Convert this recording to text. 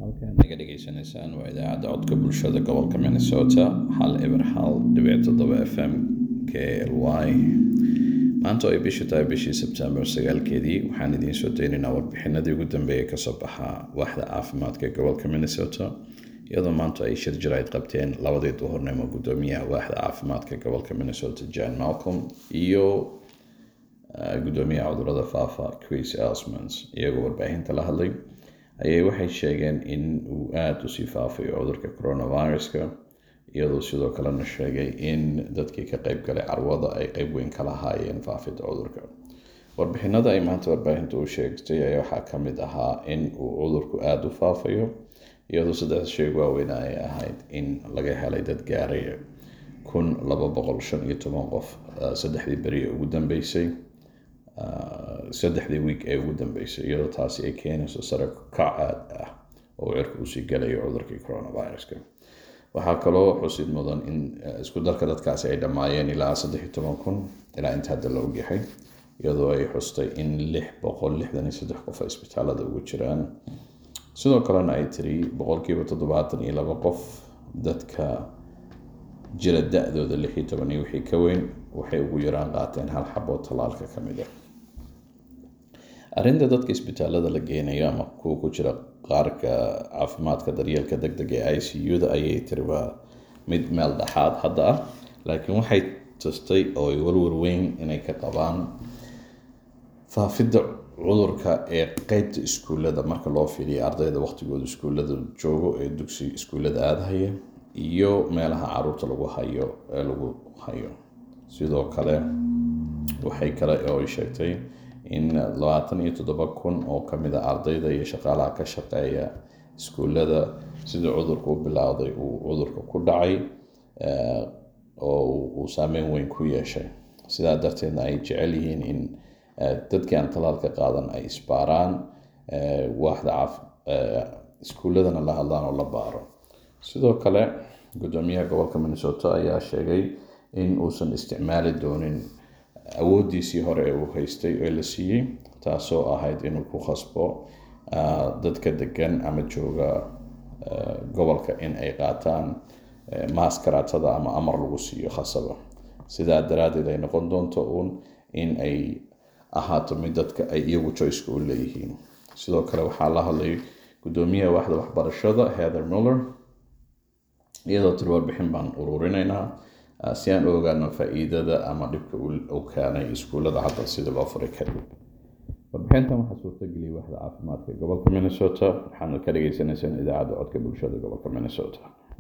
naga dhegeysanaysaan waa idaacadda codka bulshada gobolka minnesota hal eber hal dhibic toddoba f m k l y maanta oo ay bishii tahay bishii sebtembar sagaalkeedii waxaan idiin soo daynaynaa warbixinadii ugu dambeeyay kasoo baxaa waaxda caafimaadka ee gobolka minnesota iyadoo maanta ay shir jirayd qabteen labadii duhurnimo gudoomiyaha waaxda caafimaadka gobolka minnesota jan malcolm iyo gudoomiyaha cudurada faafa chris elsmans iyagoo warbaahinta la hadlay ayay waxay sheegeen in uu aada usii faafayo cudurka coronaviruska iyadoo sidoo kalena sheegay in dadkii ka qeyb galay carwada ay qeyb weyn ka lahaayeen faafidda cudurka warbixinada ay maanta warbaahinta u sheegtay ayaa waxaa ka mid ahaa in uu cudurku aada u faafayo iyadoo saddex sheeg waaweyn ay ahayd in laga helay dad gaaraya kun laba boqol shan iyo toban qof saddexdii beri ee ugu dambeysay saddexdii wiig ee ugu dambeysay iyadoo taasi ay keenayso sare kac aad ah oo cirka usii galayo cudurkii coronaviruska waxaa kaloo xusid mudan in isku darka dadkaasi ay dhammaayeen ilaa saddex iyo toban kun ilaa inta hadda la ogyahay iyadoo ay xustay in lix boqol lixdan iyo saddex qof ay isbitaalada ugu jiraan sidoo kalena ay tiri boqolkiiba toddobaatan iyo laba qof dadka jira da-dooda lix iyo toban iyo wixii ka weyn waxay ugu yaraan qaateen hal xaboo tallaalka ka mid ah arrinta dadka isbitaalada la geenayo ama kuwa ku jira qaarka caafimaadka daryeelka deg deg ee i c u-da ayay tiri waa mid meel dhexaad hadda ah laakiin waxay tustay oo ay warwar weyn inay ka qabaan faafidda cudurka ee qeybta iskuullada marka loo fiiriyo ardayda waqtigooda iskuullada joogo ee dugsi iskuullada aadahaya iyo meelaha caruurta lagu hayo ee lagu hayo sidoo kale waxay kale oo ay sheegtay in labaatan iyo toddoba kun oo kamid a ardayda iyo shaqaalaha ka shaqeeya iskuullada sidii cudurku u bilowday uu cudurka ku dhacay oo uu saameyn weyn ku yeeshay sidaa darteedna ay jecel yihiin in dadkii aan talaalka qaadan ay isbaaraan waaxda iskuulladana la hadlaan oo la baaro sidoo kale gudoomiyaha gobolka minnesota ayaa sheegay in uusan isticmaali doonin awooddiisii hore ee uu haystay ee la siiyey taasoo ahayd inuu ku khasbo dadka degan ama jooga gobolka in ay qaataan maaskaratada ama amar lagu siiyo khasaba sidaa daraaddeed ay noqon doonto uun in ay ahaato mid dadka ay iyagu joyceka u leeyihiin sidoo kale waxaa la hadlay gudoomiyaha waaxda waxbarashada heather muller iyadoo tiri warbixin baan ururinaynaa si aan u ogaano faa-iidada ama dhibka uu keenay iskuullada hadda sidii loo furay kadib warbixintan waxaa suurtageliyay waaxda caafimaadka gobolka minnesota waxaana ka dhagaysanaysaan idaacadda codka bulshada gobolka minnesota